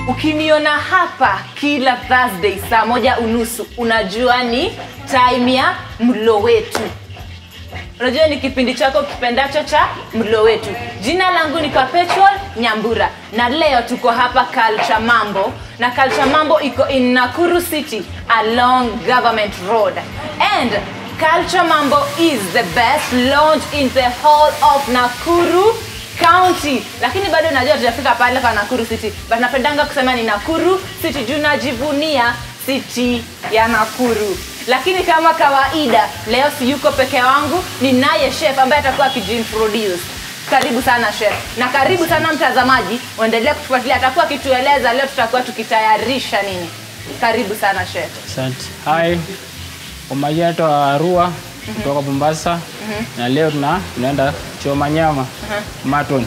ukiniona hapa kila thursday saa moja unusu unajua ni time ya mlo wetu unajua ni kipindi chako kipendacho cha mlo wetu jina langu ni perpetual nyambura na leo tuko hapa culture mambo na culture mambo iko in nakuru city along government road and culture mambo is the best lounge in the whole of nakuru county lakini bado najua tutafika pale kwa nakuru city but napendanga kusema ni nakuru city juu najivunia city ya nakuru lakini kama kawaida leo si yuko peke wangu ninaye chef ambaye atakuwa akijiintroduce karibu sana chef na karibu sana mtazamaji uendelee kutufuatilia atakuwa akitueleza leo tutakuwa tukitayarisha nini karibu sana chef Asante. Hai. Kwa majina naitwa Arua kutoka Mombasa na leo tuna tunaenda choma nyama maton.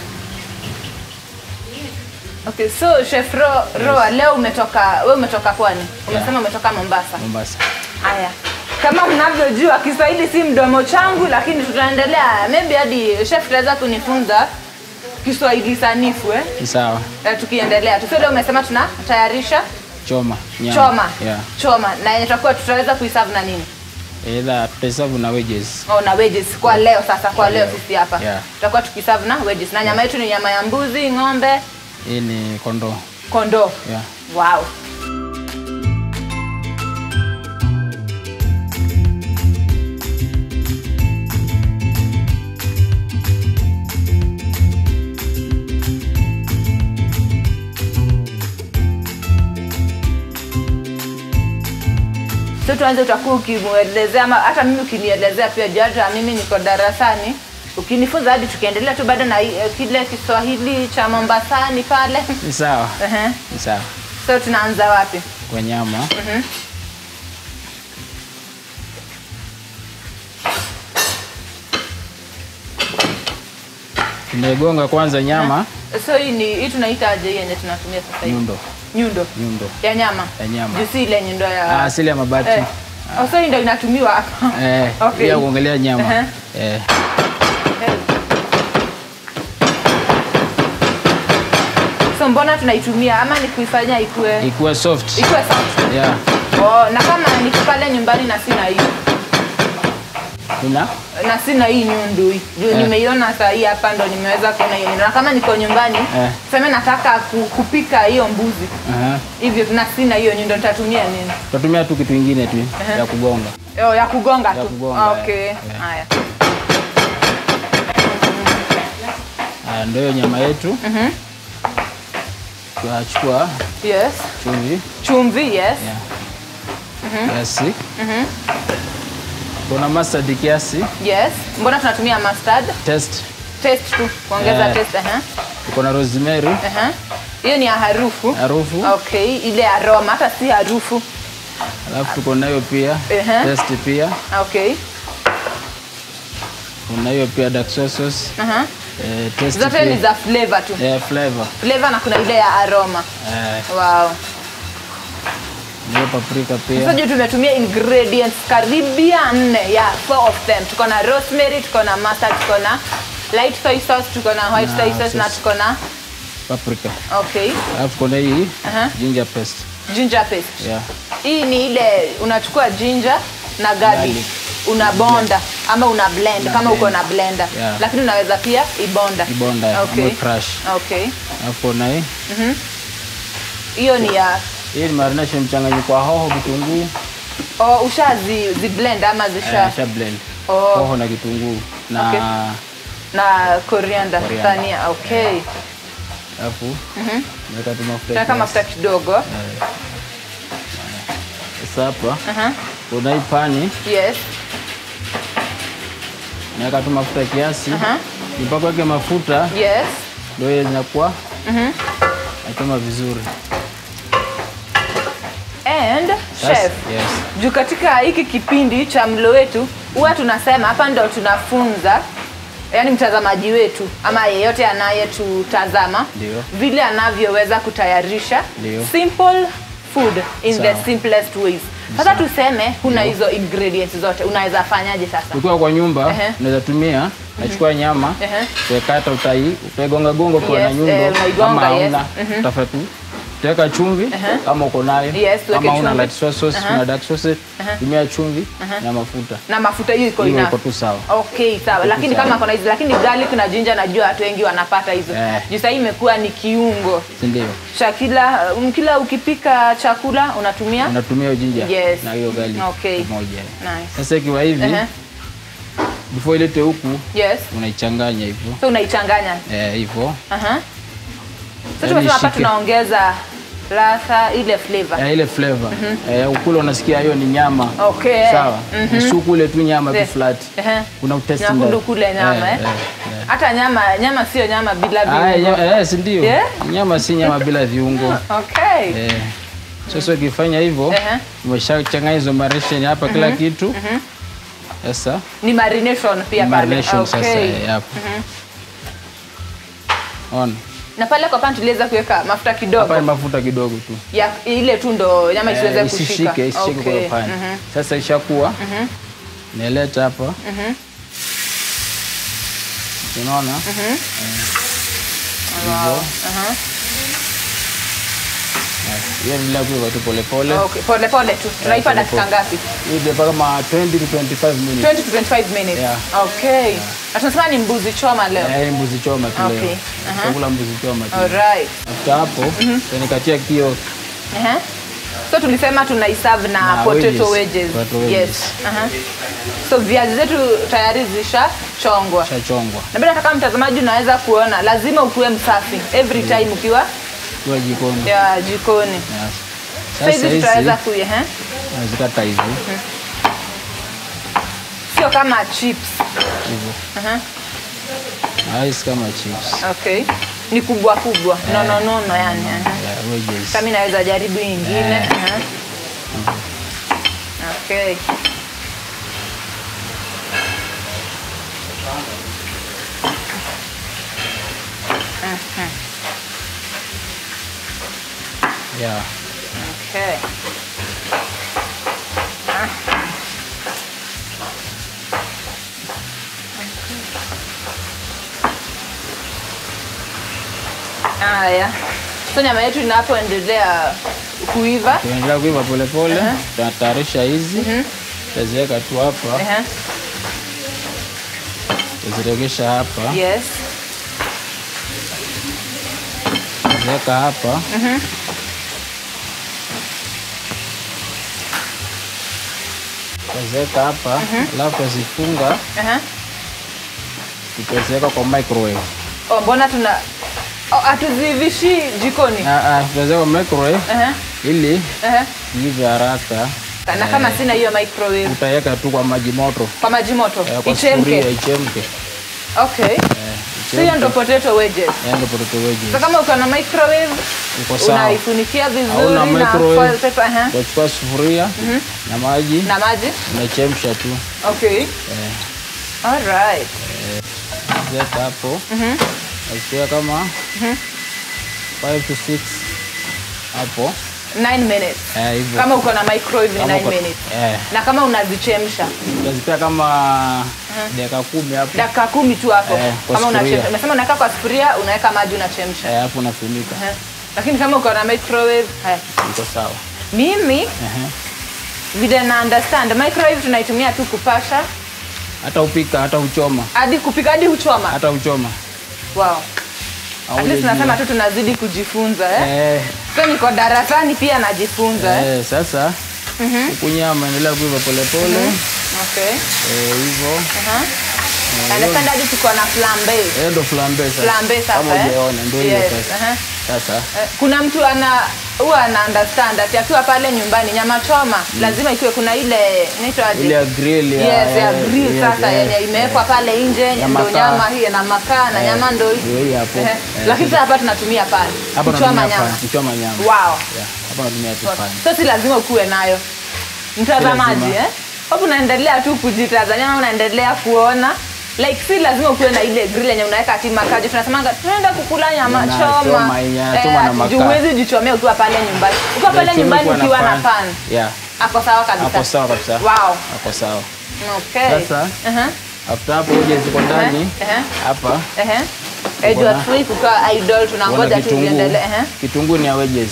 okay so chef Ro, roa leo umetoka we umetoka kwani umesema umetoka mombasa Mombasa. haya kama mnavyojua kiswahili si mdomo changu lakini tutaendelea maybe hadi chef tutaweza kunifunza kiswahili sanifu eh? Ni sawa. Eh, tukiendelea tu so leo umesema tunatayarisha Choma nyama. choma Yeah. choma na yenye tutakuwa tutaweza kuisavu na nini Either tutahesabu na wages. oh, na wedges kwa leo sasa kwa leo sisi hapa Yeah. tutakuwa tukisavu na wedges na nyama yetu ni nyama ya mbuzi ng'ombe Hii ni kondoo. kondoo Yeah. wow so tuanze utakuwa ukimwelezea ama hata mimi ukinielezea pia juu hata mimi niko darasani ukinifunza hadi tukiendelea tu bado na eh, kile kiswahili cha mombasani pale Ni sawa. Ehe. Ni sawa. so tunaanza wapi Kwa nyama. Tunaigonga kwanza nyama so hii ni hii tunaitaje hii yenye tunatumia sasa hivi nyundo. nyundo Nyundo. ya nyama Ya nyama. juu si ile nyundo ya Ah, asili ya mabati. eh. oh, so hii ndo inatumiwa hapa Eh, Okay. pia kuongelea nyama. Ehe. Eh. so mbona tunaitumia ama ni kuifanya ikue Ikuwe soft. ikue soft Yeah. oh, na kama niko pale nyumbani na sina hii Una? na sina hii nyundu hii juu Eh. nimeiona saa hii hapa ndo nimeweza kuona hiyo nyundu na kama niko nyumbani Eh. seme nataka ku, kupika hiyo mbuzi Aha. hivyo na sina hiyo nyundo nitatumia nini Tutatumia tu kitu ingine tu Ehe. ya kugonga. oh, ya kugonga Ya tu kugonga, Ah, okay eh. haya Haya, ndio hiyo nyama yetu. Mhm. Tunachukua yes chumvi chumvi yes yeah. kiasi. Kuna mustard kiasi, yes mbona tunatumia mustard taste. taste tu kuongeza Eh. taste uh Kuna rosemary, -huh. hiyo ni ya harufu harufu. okay ile aroma hata si harufu Alafu tuko nayo pia Ehe. taste pia. okay Kuna hiyo pia dark soy sauce. uh-huh. Eh, taste zote pia. ni za flavor tu Eh, flavor. flavor na kuna ile ya aroma Eh, wow hiyo paprika sasa pia. juu tumetumia ingredients karibia nne ya four of them tuko na rosemary tuko na mustard tuko na light soy sauce tuko na white Na soy sauce na sauce. tuko na Paprika. okay Alafu kuna hii Aha. ginger paste. ginger paste Yeah. hii ni ile unachukua ginger na garlic Garlic. una bonda ama una blend Una kama uko blend. na blender Yeah. lakini unaweza pia ibonda Ibonda, okay. ama crush. okay Alafu kuna hii hiyo ni ya hii ni marination mchanganyiko wa hoho, kitunguu, oh, ushazi zi blend ama zisha eh, sha blend. oh, Hoho na kitunguu na Okay. na coriander Coriander. dhania okay alafu naweka tu mafuta tunaweka kiasi. mafuta kidogo Sasa hapa Aha. kuna hii pani yes naweka tu mafuta kiasi Aha. mpaka weke mafuta yes ndio hiyo zinakuwa nachoma vizuri and Sasa- chef yes. juu katika hiki kipindi cha mlo wetu huwa tunasema hapa ndo tunafunza yani mtazamaji wetu ama yeyote anayetutazama Ndio. vile anavyoweza kutayarisha Ndio. simple food in Sawa. the simplest ways sasa tuseme huna hizo ingredients zote unaweza fanyaje sasa ukiwa kwa nyumba Ehe. unaweza tumia nachukua nyama Ehe. uekata utai utaigonga gonga kwa Yes, na nyundo eh, unaigonga, kama yes. hauna utafanya tu utaweka chumvi Aha. kama uko nayo Yes, tuweke kama una chumvi. light soy sauce una dark sauce tumia chumvi na mafuta na mafuta hiyo iko hiyo ina iko tu sawa okay sawa lakini sawa. kama kuna hizi lakini garlic na ginger najua watu wengi wanapata hizo Eh. juu sahii imekuwa ni kiungo si ndio cha kila um, kila ukipika chakula unatumia unatumia hiyo ginger Yes. na hiyo garlic Okay. pamoja nice. sasa ikiwa hivi Ehe. before ilete huku yes unaichanganya hivyo so unaichanganya eh hivyo Aha. So Yaani tumesema hapa ishike. tunaongeza ladha ile flavor. eh, ile flavor eh, ukule unasikia hiyo ni nyama Okay. sawa Mhm. mm kule tu nyama tu Eh. flat Ehe. kuna utesti Nyakundu kule nyama eh. Hata nyama nyama sio nyama bila viungo. eh, si ndio Yeah? nyama si nyama bila viungo Okay. eh. Sasa ukifanya hivyo Ehe. umeshachanganya hizo marination hapa kila kitu sasa Ni marination pia pale. marination sasa Okay. eh, hapo ona Na pale kwa pan tuliweza kuweka mafuta hapa ni kidogo. mafuta kidogo tu Ya ile tu ndo nyama isiweze Eh, kushika. isishike isishike Okay. kwa pani Mhm. sasa ishakuwa naileta hapa unaona Eh, hivyo Aha. Basi, hiyo endelea kuiva tu polepole Okay. Pole pole tu. Tunaipa pole dakika pole. ngapi? Hii ndio kama 20 to 25 minutes 20 to 25 minutes. Yeah. Okay. Na tunasema ni mbuzi choma leo. Eh, mbuzi choma tu Okay. leo Aha. chakula mbuzi choma tu Alright. after hapo tunikatia kio Ehe. So tulisema tunaiserve na, Na potato wedges. wedges. Potato wedges. Yes. Aha. So viazi zetu tayari zishachongwa. shachongwa Na bila kama mtazamaji unaweza kuona lazima ukuwe msafi every time ukiwa kiwa jikoni ya jikoni. Yes. So hizi sasa hizi tutaweza kui ehe. nazikata hivi Sio kama chips. hivyo Aha. na hizi kama chips Okay. Ni kubwa kubwa. No no no no yani. Aha. yeah, wedges Sasa mimi naweza jaribu hii ingine. Eh. Aha. Okay. Mhm. yeah Okay. Haya. So nyama yetu inapoendelea kuiva. tunaendelea kuiva polepole tunatayarisha hizi taziweka tu hapa Ehe. taziregesha hapa Yes. taziweka hapa taziweka hapa alafu tazifunga Aha. tutaziweka kwa microwave Oh, mbona tuna oh, hatuzivishi jikoni? Ah, ah, tutaziweka kwa microwave Aha. ili Aha. iive haraka Na kama sina hiyo microwave utaweka tu kwa maji moto kwa maji moto eh, kwa sufuria ichemke. ichemke Okay. Eh, So hiyo ndo ichemke. potato wedges. Eh, ndo potato wedges. So kama uko na microwave Uko sawa. unaifunikia vizuri Hauna na microwave. foil paper aha. Utachukua sufuria na maji na maji. unachemsha tu Okay. eh, All right. weka hapo nachukua kama 5 to 6 hapo 9 minutes. eh, hivyo Kama uko na microwave ni Kama 9 uko- minutes. eh, Na kama unazichemsha utazipea kama dakika kumi hapo dakika kumi tu hapo. Eh, kwa kama sufuria. unachemsha. Umesema unaweka kwa sufuria, unaweka maji unachemsha. eh, hapo unafunika Aha. Lakini kama uko na microwave, haya. iko sawa Mimi Ehe. vile na understand microwave tunaitumia tu kupasha hata upika hata uchoma hadi kupika hadi huchoma. hata uchoma Wow. At least Haujajua. tunasema tu tunazidi kujifunza eh. eh, So niko darasani pia najifunza eh. eh, sasa huku nyama endelea kuiva polepole Okay. eh, hivyo Aha. Understand hadi tuko na flambe. Eh, ndo flambe sasa. Flambe sasa Kama eh. hujaona ndo hiyo Yes. sasa. aha. Sasa Eh, Kuna mtu ana huwa ana understand ati akiwa pale nyumbani nyama choma lazima ikiwe kuna ile inaitwa aje? ile ya grill ya Yes, ya eh, grill yes, sasa eh, yenye imewekwa pale nje Ya ndo makaa. nyama hii na makaa na Eh, nyama ndo hii. ndio hii hapo. Ehe. Eh, Lakini sasa hapa tunatumia pan. hapa Kuchoma natumia nyama. pan, kuchoma nyama. Wow. Yeah, hapa natumia tu pan. So si lazima ukuwe nayo. Mtazamaji lazima. eh? Hapo unaendelea tu kujitazama ama unaendelea kuona like si lazima ukuwe na ile grill yenye unaweka ati makaa. Juu Tunasemanga tunaenda kukula nyama Na choma. choma yenye anachoma na ati makaa. juu huwezi jichomea ukiwa pale nyumbani. Ukiwa pale Choma nyumbani kuwa na ukiwa na pan. Yeah, Ako sawa kabisa. hapo sawa kabisa. Wow. Hapo sawa. Okay. Sasa Aha. after hapo uje ziko ndani Ehe. hapa Ehe. Eh, juu Uko na- hatufai kukaa idle kuna tunangoja tu kitunguu. ziendelee. Ehe. Kitunguu ni ya wedges.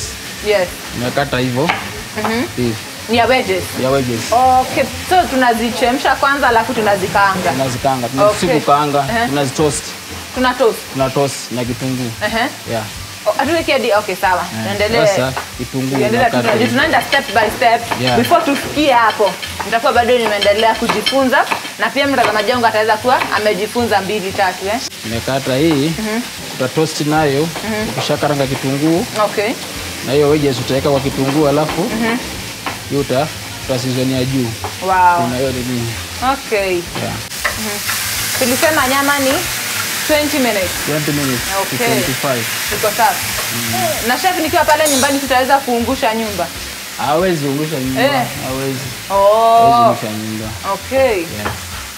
Yes. nimekata hivyo hivi Ni ya wedges. ya wedges Okay. So tunazichemsha kwanza alafu tunazikaanga. tunazikaanga Okay. tunazikukaanga Ehe. tunazitoast Tuna toast. tuna toast na kitunguu Ehe. yeah. Oh, Hatuweki hadi okay sawa. Eh, Tuendelee. Sasa kitunguu Tuendelea tu- unakata hivi. tunaenda step by step Yeah. before tufikie hapo nitakuwa bado nimeendelea kujifunza na pia mtazamaji wangu ataweza kuwa amejifunza mbili tatu eh? nimekata hii utatoast nayo ukishakaranga kitunguu okay na hiyo wedges utaweka kwa kitunguu alafu hiyo uta utasizonia juu wow na hiyo ni nini okay yeah. tulisema nyama ni 20 minutes 20 minutes Okay. to 25 iko sawa na chef nikiwa pale nyumbani tutaweza kuungusha nyumba hawezi ungusha nyumba Eh. hawezi hawezi oh ungusha nyumba okay yeah.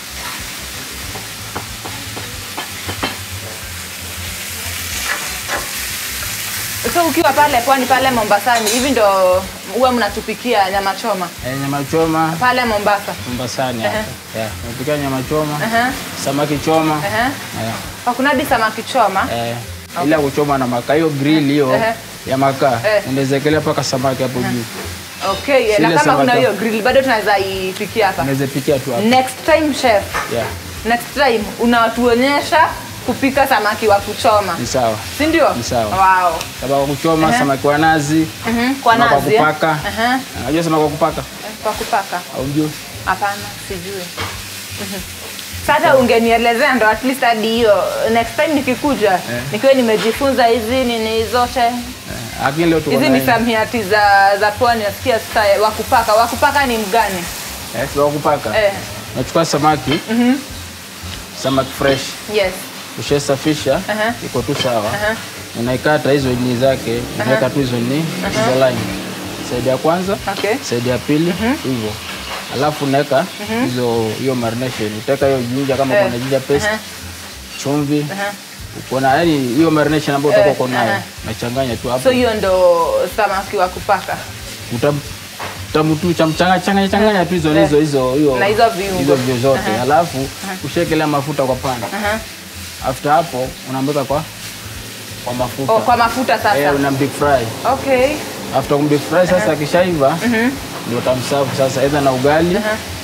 so ukiwa pale pwani pale mombasani hivi ndo huwa mnatupikia nyama choma Eh, nyama choma pale mombasa Mombasani hapa. Yeah. Napikia nyama choma, Aha, samaki choma. aha. Yeah. Oh, kuna hadi samaki choma Eh, ila kuchoma na makaa hiyo grill hiyo Ehe. ya makaa Eh. unaweza ekelea mpaka samaki hapo juu. okay Sile na kama samaki kuna hapo. hiyo grill bado tunaweza ipikia hapa Unaweza pikia tu hapo. next time chef Yeah. next time unatuonyesha kupika samaki wa kuchoma Ni sawa. si ndio Ni sawa. wow Samaki wa kuchoma, Ehe. samaki wa nazi, Mhm, kwa samaki wa nazi eh? kupaka. Aha. Unajua samaki wa kupaka? Eh, kwa kupaka Au mjui? hapana sijui Mhm. sasa ungenielezea ndo at least hadi hiyo next time nikikuja nikiwa nimejifunza hizi nini zote Eh, Lakini leo tuko hizi na misamiati za za pwani nasikia sasa wakupaka wakupaka ni mgani eh, samaki wa kupaka. eh, Nachukua samaki. Samaki fresh. yes Ushasafisha, Aha. iko tu sawa. Aha. Unaikata hizo ni zake, unaweka tu hizo ni hizo line. Saidi ya kwanza, okay saidi ya pili hivyo alafu unaweka hizo hiyo marination utaweka hiyo jinja kama Eh, kuna jinja paste aha. chumvi Aha. uko na yani hiyo marination ambayo utakuwa Eh, uko nayo aha. nachanganya tu hapo so hiyo ndo samaki wa kupaka Utam- utamutu chamchanga changanya changanya tu hizo Eh. hizo hizo hiyo Na hizo viungo. hizo viungo zote alafu ushekelea mafuta kwa pana Aha. after hapo unaambeka kwa kwa mafuta oh, kwa mafuta sasa eh, una deep fry okay after kum deep fry sasa akishaiva ndio utamsafu sasa either na ugali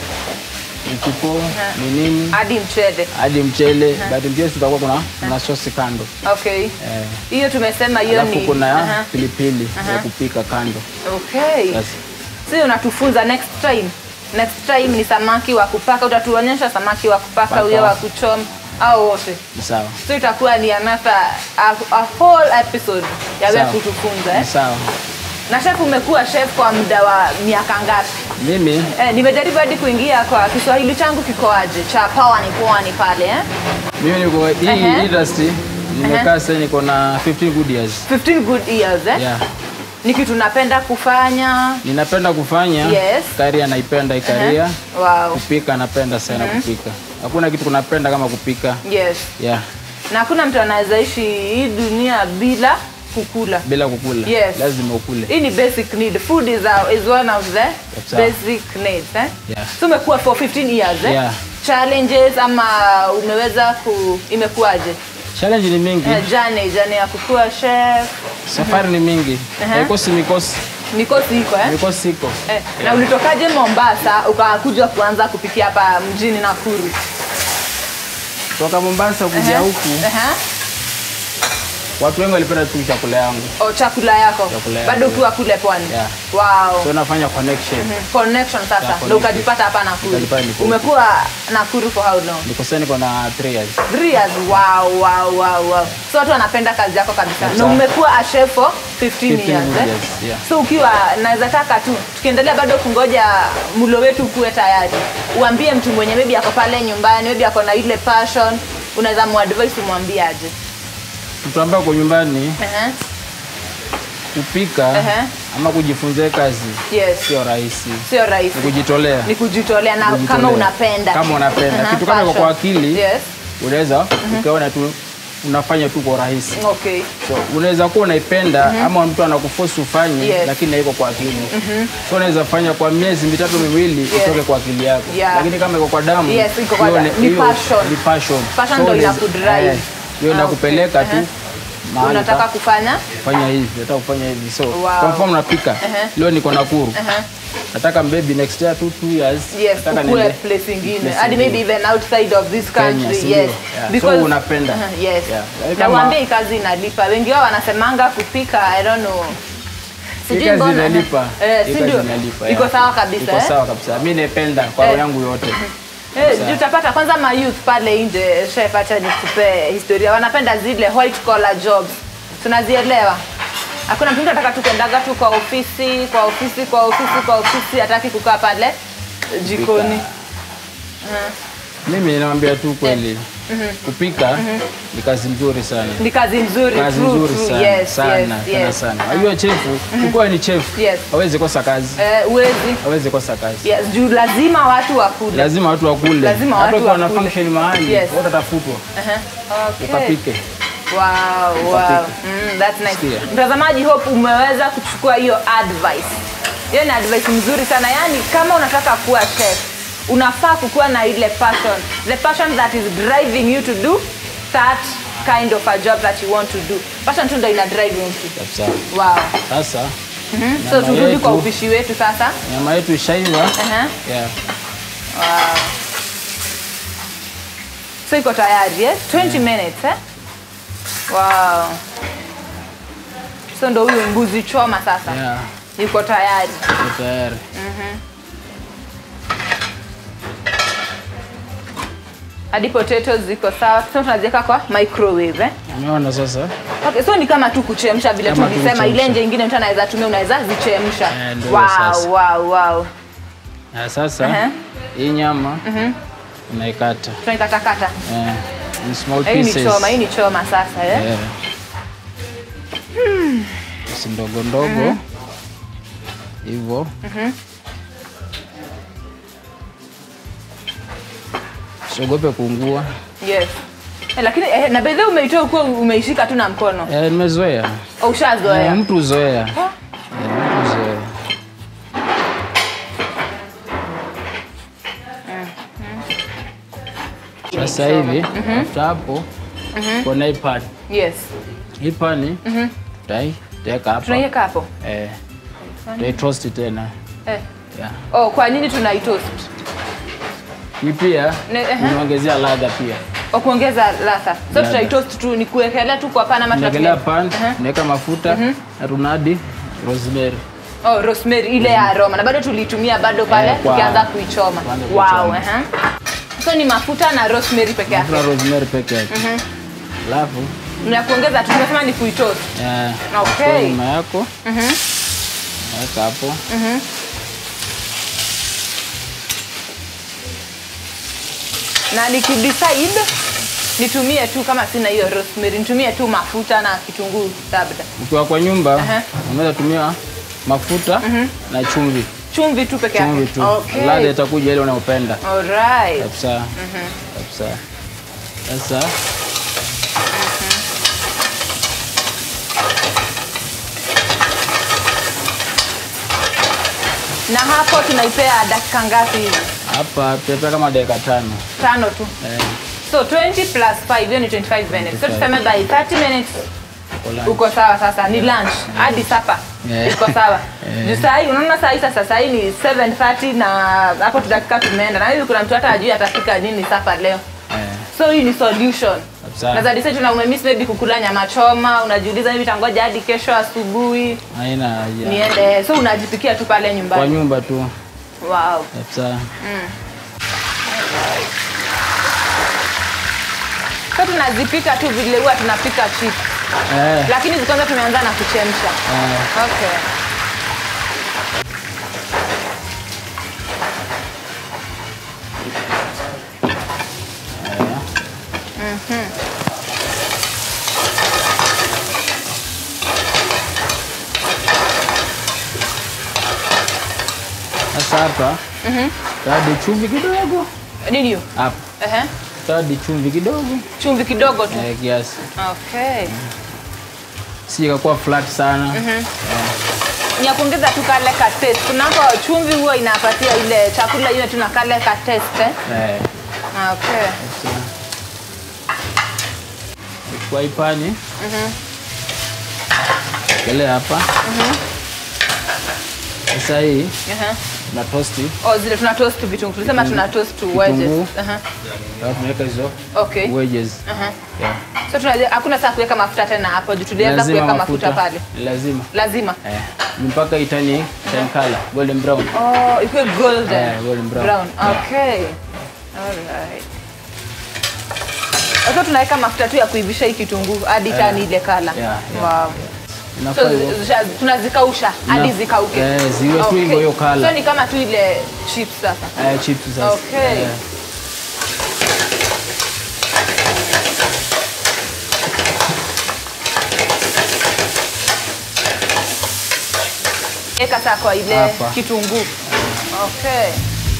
mchipo ni nini hadi mchele hadi mchele but mchele tutakuwa kuna kuna sosi kando okay eh, hiyo tumesema hiyo alafu ni kuna Aha. pilipili ya kupika kando okay Sasa si unatufunza next time next time ni samaki wa kupaka utatuonyesha samaki wa kupaka Paka. huyo wa kuchoma au wote ni sawa so itakuwa ni another a, a whole episode ya wewe Sawa. kutufunza ni eh? sawa na chef umekuwa chef kwa muda wa miaka ngapi mimi eh, nimejaribu hadi kuingia kwa kiswahili changu kikoaje cha pawani pwani pale eh? mimi niko hii Ehe. industry nimekaa sasa niko na 15 good years 15 good years eh? yeah ni kitu napenda kufanya ninapenda kufanya Yes. karia naipenda hii karia wow. kupika napenda sana kupika hakuna kitu kunapenda kama kupika yes yeah na hakuna mtu anaweza ishi hii dunia bila kukula bila kukula Yes. lazima ukule hii ni basic need food is, a, is one of the That's right. basic needs eh? Yeah. so umekuwa for 15 years eh? Yeah. challenges ama umeweza ku imekuwaje challenge ni mingi eh, jane jane ya kukuwa chef safari ni mingi Aha. haikosi mikosi mikosi iko eh? mikosi iko Eh, na ulitokaje mombasa ukakuja kuanza kupikia hapa mjini nakuru toka mombasa kuja Ehe. huku Ehe. watu wengi walipenda tu chakula yangu O, chakula yako Chakula yangu. bado ukiwa kule pwani Yeah. wow so nafanya connection connection sasa Yeah, ndo connection. ukajipata hapa nakuru Nikajipata niko huku. umekuwa nakuru for how long niko sasa niko na 3 years Three years wow wow wow wow so watu wanapenda kazi yako kabisa na Sawa. umekuwa a chef for 15, years, 15 eh? years, yeah. so ukiwa naweza taka tu tukiendelea bado kungoja mlo wetu kuwe tayari uambie mtu mwenye maybe ako pale nyumbani maybe ako na ile passion unaweza muadvise umwambie aje mtu ambaye uko nyumbani Ehe. kupika Ehe. ama kujifunza hii kazi yes sio rahisi sio rahisi ni kujitolea ni kujitolea na Kujitolea. kama unapenda Kama unapenda. Aha, Kitu kama iko passion. kwa akili. yes unaweza ukaona tu unafanya tu kwa rahisi okay so unaweza kuwa unaipenda ama mtu anakuforce ufanye Yes. lakini haiko kwa akili so unaweza fanya kwa miezi mitatu miwili itoke kwa akili yako Yeah. lakini kama iko kwa damu Yes, iko kwa hiyo damu. ni- Ni hiyo passion. ni passion Passion So ndo unaweza- inakudrive. eh, hiyo Ah, inakupeleka okay. tu Aha. Mahali unataka pa- kufanya fanya hivi nataka kufanya hivi so Wow. kwa mfano napika Ehe. leo niko Nakuru Ehe. nataka maybe next year two, two years yes nataka ukue niende place ingine place hadi maybe ingine. even outside of this Kenya, country si ndio? yes Yeah. So unapenda. Uh-huh, yes Yeah. na Kama- waambie hii kazi inalipa wengi wao wanasemanga kupika i don't know Hii Sijui kazi mbona. inalipa eh Hii si kazi ndio inalipa, iko yeah. sawa kabisa iko eh? sawa kabisa mimi naipenda kwa Eh. roho yangu yote Eh, juu utapata kwanza ma youth pale nje chef, acha nikupe historia, wanapenda zile white collar jobs, tunazielewa. Hakuna mtu anataka tu kuendaga tu kwa ofisi kwa ofisi kwa ofisi kwa ofisi, hataki kukaa pale jikoni. mimi naambia tu kweli kupika ni kazi nzuri sana Ni kazi nzuri, kazi true, nzuri true. sana Yes, sana yes, tena yes. sana unajua chefu ukiwa ni chef Yes. hawezi kosa kazi Eh, uwezi hawezi kosa kazi yes, juu lazima watu wakule. lazima watu wakule Lazima hata watu ukiwa na wakule. function mahali Yes. watatafutwa Aha, okay. ukapike Wow, wow. Ukapike. Mm, that's nice. Sikia. Mtazamaji, hope umeweza kuchukua hiyo advice. Hiyo ni advice mzuri sana. Yaani kama unataka kuwa chef, unafaa kukuwa na ile passion. The passion that is driving you to do that kind of a job that you want to do. Passion tu ndio ina drive mtu. kabisa Wow. sasa Mhm. So Nyama turudi kwa yetu. upishi wetu sasa. nyama yetu ishaiva Aha. yeah. Wow. So iko tayari eh? 20 minutes eh? Wow. So ndo huyu mbuzi choma sasa. yeah. Yuko tayari. iko tayari Hadi potatoes ziko sawa. So tunaziweka kwa microwave eh? umeona sasa Okay, so ni kama tu kuchemsha vile Kama tu tulisema, ile kuchemsha. nje ingine mtu anaweza tumia, unaweza zichemsha. Eh, ndio wow, sasa. wow, wow. na sasa Aha. hii nyama unaikata Tunaikatakata. eh, in small Hii ni pieces choma, hii ni choma sasa eh? Eh. Pisi ndogo ndogo hivyo siogope kuungua Yes. Eh, lakini eh, na bedhe umeitoa ukuwa umeishika tu na mkono. Eh, nimezoea Oh, ushazoea. Eh, mtu uzoea Ah. Eh, mtu uzoea sasa hivi after hapo kuna hii pan Yes. hii pani tutai teka hapa Tunaiweka hapo. eh, tutai toast tena Eh. yeah. Oh, kwa nini tunaitoast? hii pia Ne- ehe. unaongezea ladha pia Kwa kuongeza ladha. So Ladha. tutaitoast tu ni kuwekelea tu kwa pana ama unaekelea tunatumia- pan Ehe. unaweka mafuta na tunadi rosemary Oh, rosemary ile ya aroma na bado tulitumia bado pale Eh, kwa- tukianza kuichoma. kwanza Wow, kuichoma. ehe. So ni mafuta na rosemary peke yake. mafuta rosemary peke yake alafu Na kuongeza tu tunasema ni kuitoast. eh, Okay. kwa nyuma yako weka hapo Na nikidecide nitumie tu kama sina hiyo rosemary, nitumie tu mafuta na kitunguu labda. ukiwa kwa nyumba Aha. unaweza tumia mafuta na chumvi Chumvi tu peke yake. chumvi tu Okay. ladha itakuja ile unayopenda Alright. kabisa kabisa sasa Na hapo tunaipea dakika ngapi hivi? hapa pepe kama dakika tano Tano tu. eh, So 20 plus 5 hiyo ni 25 minutes. So 25. tuseme by 30 minutes kwa lunch. uko sawa sasa ni lunch hadi sapa Yeah. iko sawa Yeah. juu sahii unaona sahii sasa sahii ni 730 na hapo tudakika tumeenda na hivi kuna mtu hata ajui atafika nini sapa leo eh, so hii ni solution Kabisa. naweza decide tuna umemiss maybe kukula nyama choma unajiuliza hivi tangoja hadi kesho asubuhi haina haja niende so unajipikia tu pale kwa nyumbani nyumba tu wow kabisa so tunazipika tu vile huwa tunapika chips eh, lakini kwanza tumeanza na kuchemsha eh, okay sasa hapa tadi chumvi kidogo nini hiyo hapa Ehe. tadi chumvi kidogo chumvi kidogo tu eh, kiasi okay si ikakuwa flat sana ni ya kuongeza tu kale ka taste kunako chumvi huwa inapatia ile chakula ile tuna kale ka taste eh? eh, okay kabisa. kwa ipani Kelea hapa. Sasa hii Aha. na tosti. Oh, zile tuna toast vitunguu. Tulisema tuna toast to wedges. Kitunguu. Aha. Alafu tunaweka hizo Okay. wedges. Aha. Yeah. So tunajua hakuna saa kuweka mafuta tena hapo juu tulianza Lazima kuweka mafuta pale. Lazima. Lazima. Eh. Mpaka itani tan color, golden brown. Oh, ikuwe golden. Eh, golden brown. Brown. Yeah. Okay. Alright. Sasa tunaweka mafuta tu ya kuivisha hii kitunguu hadi tani ile kala. Yeah, yeah, Wow. Inafaa So hivyo. zisha- tunazikausha hadi Na- zikauke. eh, ziwe tu Okay. hivyo hiyo colour. So ni kama tu ile chips sasa. Eh, chips sasa. Okay. Eh. Eka saa kwa ile Hapa. kitunguu. Okay.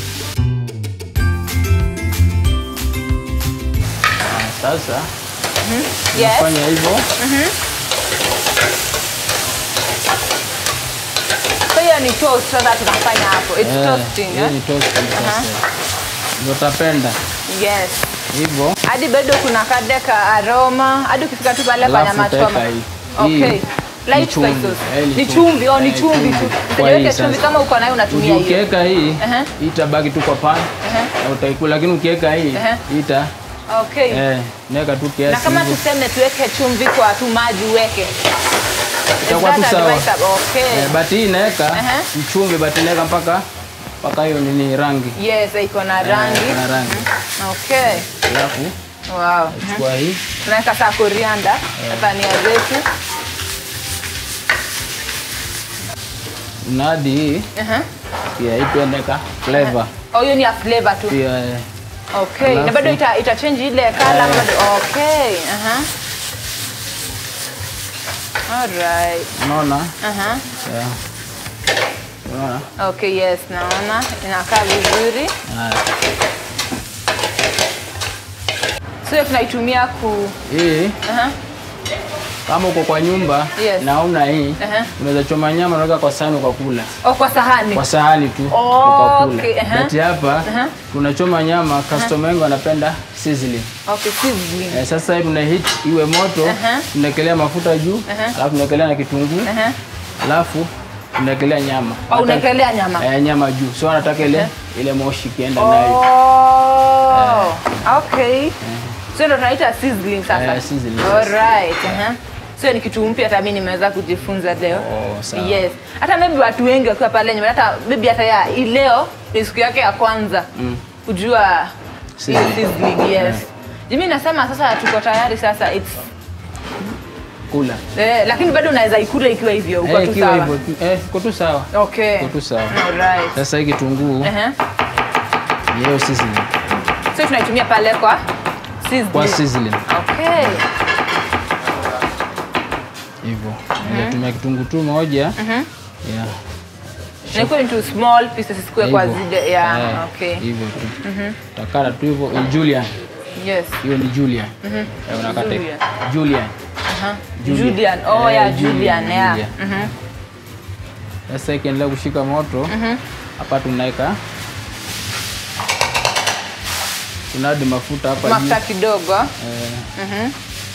Sasa Yes. fanya hivyo. So hiyo ni toast sasa tunafanya hapo. It's Eh, toasting, hiyo eh? ni toasting sasa. Ndio utapenda Yes. hivyo. Hadi bado kuna kade ka aroma. Hadi ukifika tu pale kwa Alafu nyama choma. utaweka hii. Okay. Hii Light ni chumvi. spices. Eh, ni Ni chumvi. chumvi, oh ni Eh, chumvi chumvi. tu. Kwa Usijaweke hii chumvi sasa. kama uko nayo unatumia hiyo. Ukiweka hii Aha. hii itabaki tu kwa pan na utaikula, lakini ukiweka hii Aha. hii ita Okay. eh, naweka tu Na kiasi kama hivyo. tuseme tuweke chumvi kwa tu maji uweke. Itakuwa Is tu that sawa. advisable? Okay. Eh, but hii inaweka Aha. mchumvi, but inaweka mpaka mpaka hiyo nini rangi Yes, iko na Eh, rangi. iko na rangi. Okay. Alafu Wow. chukua hii Tunaweka saa korianda na dhania zetu. na hadi hii Aha. pia hii pia naweka flavor Oh, hiyo ni ya flavor tu. pia eh, Okay. Na Alafu- bado ita, ita change ile color Eh. bado. Okay. Aha. Alright. unaona Aha. yeah. unaona Okay, yes, naona inakaa vizuri. Haya. So hiyo tunaitumia ku hii Aha. kama uko kwa nyumba Yes. na una hii Aha. unaweza choma nyama unaweka kwa sahani ukakula Oh, kwa sahani. kwa sahani tu Oh, ukakula okay, aha. but hapa tunachoma nyama customer wengi wanapenda sizzling Okay, sizzling. eh, sasa hii tuna heat iwe moto Aha. tunaekelea mafuta juu Aha. alafu tunaekelea na kitunguu Aha. alafu tunaekelea nyama Oh, unaekelea nyama. eh, nyama juu so anataka ile ile moshi ikienda nayo Oh. Okay. So ndio tunaita sizzling sasa. Eh, sizzling, All right. Aha. So ni kitu mpya hata mimi nimeweza kujifunza leo. Oh, sawa. Yes. Hata maybe watu wengi wakiwa pale nyumbani hata maybe hata ya hii leo ni siku yake ya kwanza kujua hiyo Sizzling. sizzling. Yes. Mimi nasema sasa tuko tayari sasa it's kula eh, lakini bado unaweza ikula ikiwa hivyo uko eh, tu ikiwa sawa. hivyo tu- eh, iko tu sawa Okay. iko tu sawa All right. sasa hii kitunguu Aha. ni hiyo sizzling So tunaitumia pale kwa sizzling. kwa sizzling Okay. hivyo natumia kitunguu tu moja yeah. Naikuwa into small pieces isikuwe kwa Hivyo. zile yeah, Eh, okay. hivyo tu takata tu hivyo Eh, Julian Yes. hiyo ni Julian Eh, unakata Julian. Julian Aha. Julian. Julian. Oh Eh, yeah, Julian, Julian. Yeah. Julian. Mhm. sasa ikiendelea kushika moto hapa tunaweka tunadi mafuta hapa juu Mafuta kidogo. Eh, Mhm.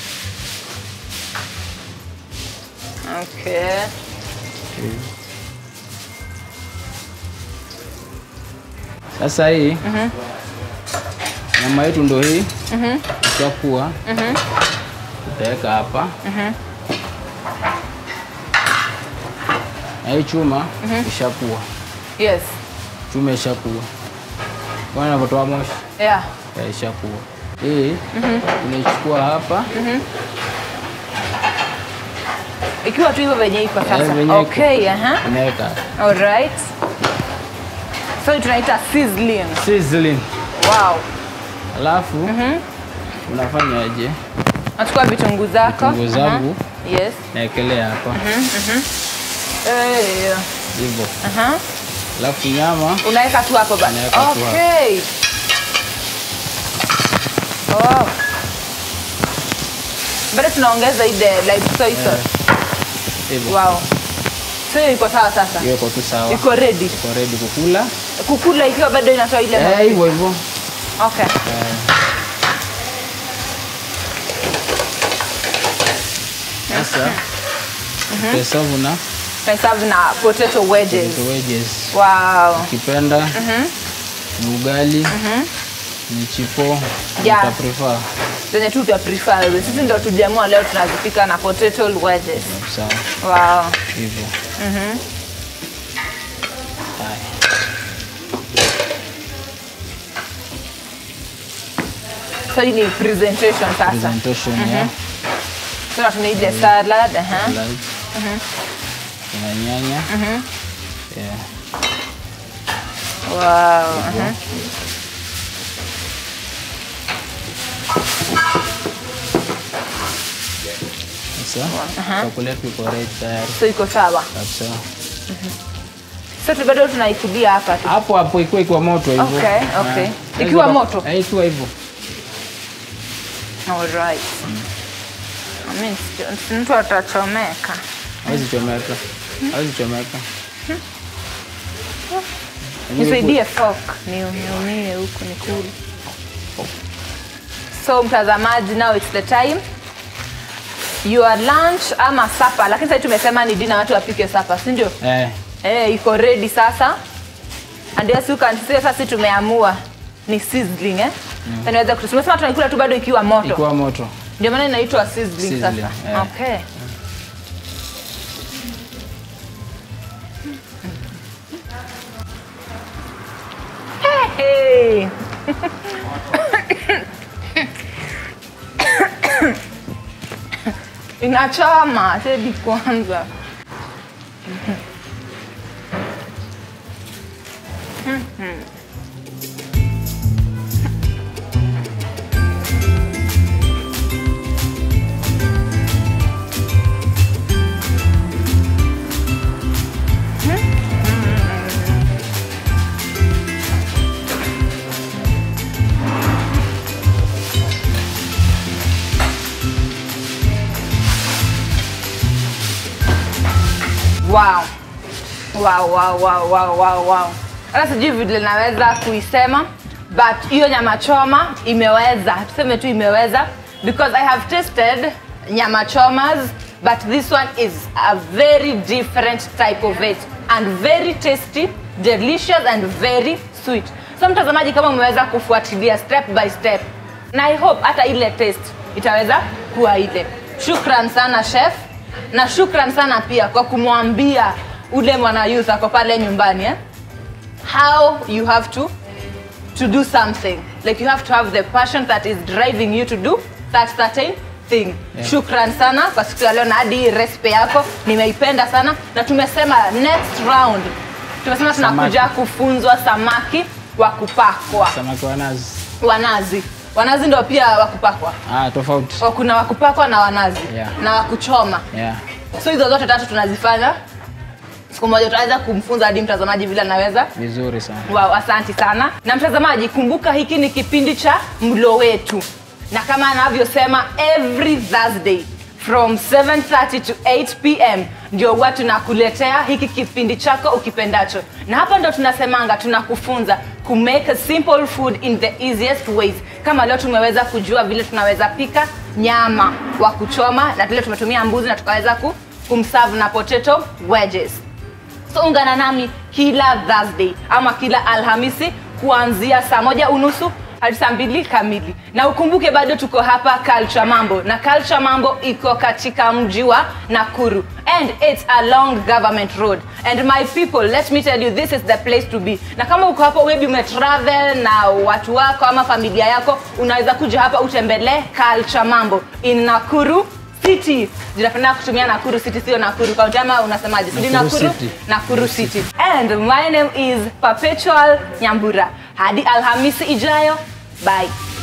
Okay. sasa hii nyama yetu ndo hii ishakuwa utaweka hapa na hii chuma ishakuwa Yes. chuma ishakuwa bwana navyotoa moshi Yeah. ya ishakuwa hii unaichukua hapa Ikiwa tu hivyo venye iko Eh, sasa. venye iko. Okay, aha. unaweka All right. So hii tunaita sizzling. sizzling Wow. alafu unafanyaje Nachukua vitunguu zako. Vitunguu zangu. Aha. Yes. naekelea hapa Eh. hivyo Aha. alafu nyama Unaweka tu hapo basi. Unaweka tu hapo. Okay. Wow. Bado tunaongeza ile like soy sauce. hivyo Wow. So hiyo iko sawa sasa. hiyo iko tu sawa Iko ready. iko ready kukula Kukula ikiwa bado inatoa ile Eh, moshi. hivyo hivyo Okay. Eh. Sasa utahesabu na Tunahesabu na potato wedges. potato wedges. Wow. Ukipenda ni ugali ni chipo Yeah. uta prefer Zenye tu vya prefer. Sisi ndo tuliamua leo tunazipika na potato wedges. sawa Wow. hivyo. Haya. So hii ni presentation sasa. Presentation ya Sasa tuna ile salad, aha. salad. Kuna nyanya. Yeah. Wow. aha. Sasa chakula yetu iko ready tayari So iko sawa. kabisa. Sasa tu bado tunaikulia hapa tu. Hapo hapo ikiwa ikiwa moto hivyo. Okay, okay. Ah, Ikiwa unaweza- moto? Eh, ikiwa hivyo. Alright. I mean, si mtu atachomeka. Hawezi chomeka. Hawezi chomeka. Nisaidie fork niumie huku nikule. So mtazamaji, now it's the time your lunch ama supper, lakini sasa tumesema ni dinner, watu wapike supper, si ndio? Eh, Eh, iko ready sasa. And yes, you can see sasa tumeamua ni sizzling eh. Mm. Inaweza kutusema tumesema tunaikula tu bado ikiwa moto. ikiwa moto. Ndio maana inaitwa sizzling, Sizzling, sasa. eh. Okay. Hey, hey. Inachoma sebi kwanza. Wow. Wow, wow, wow, wow, wow, wow. Hata sijui vile naweza kuisema but hiyo nyama choma imeweza, tuseme tu imeweza because I have tasted nyama chomas but this one is a very different type of it and very tasty, delicious and very sweet. So mtazamaji, kama umeweza kufuatilia step by step na I hope hata ile taste itaweza kuwa ile. Shukran sana chef na shukran sana pia kwa kumwambia ule mwana youth ako pale nyumbani eh? how you have to to do something like you have to have the passion that is driving you to do that certain thing Yeah. shukran sana kwa siku ya leo na hadi hii recipe yako nimeipenda sana na tumesema next round tumesema tunakuja Samaki. kufunzwa samaki wa kupakwa Samaki wa nazi. wanazi wanazi ndo pia wa kupakwa Ah, tofauti. O, kuna wa kupakwa na wanazi Yeah. na wa kuchoma Yeah. so hizo zote tatu tunazifanya siku moja tutaweza kumfunza hadi mtazamaji vile anaweza Vizuri sana. wow, asanti sana na mtazamaji kumbuka hiki ni kipindi cha mlo wetu na kama anavyosema every thursday from 7:30 to 8 pm ndio huwa tunakuletea hiki kipindi chako ukipendacho na hapa ndo tunasemanga tunakufunza ku make a simple food in the easiest ways kama leo tumeweza kujua vile tunaweza pika nyama wa kuchoma na vile tumetumia mbuzi na tukaweza ku, kumserve na potato wedges so ungana nami kila thursday ama kila alhamisi kuanzia saa moja unusu hadi saa mbili kamili na ukumbuke bado tuko hapa culture mambo na culture mambo iko katika mji wa nakuru and it's along government road and my people let me tell you this is the place to be na kama uko hapo maybe umetravel na watu wako ama familia yako unaweza kuja hapa utembelee culture mambo in nakuru city jinapenda kutumia nakuru city sio nakuru kaunti ama unasemaje sijui Nakuru nakuru City. nakuru city and my name is perpetual nyambura hadi alhamisi ijayo bye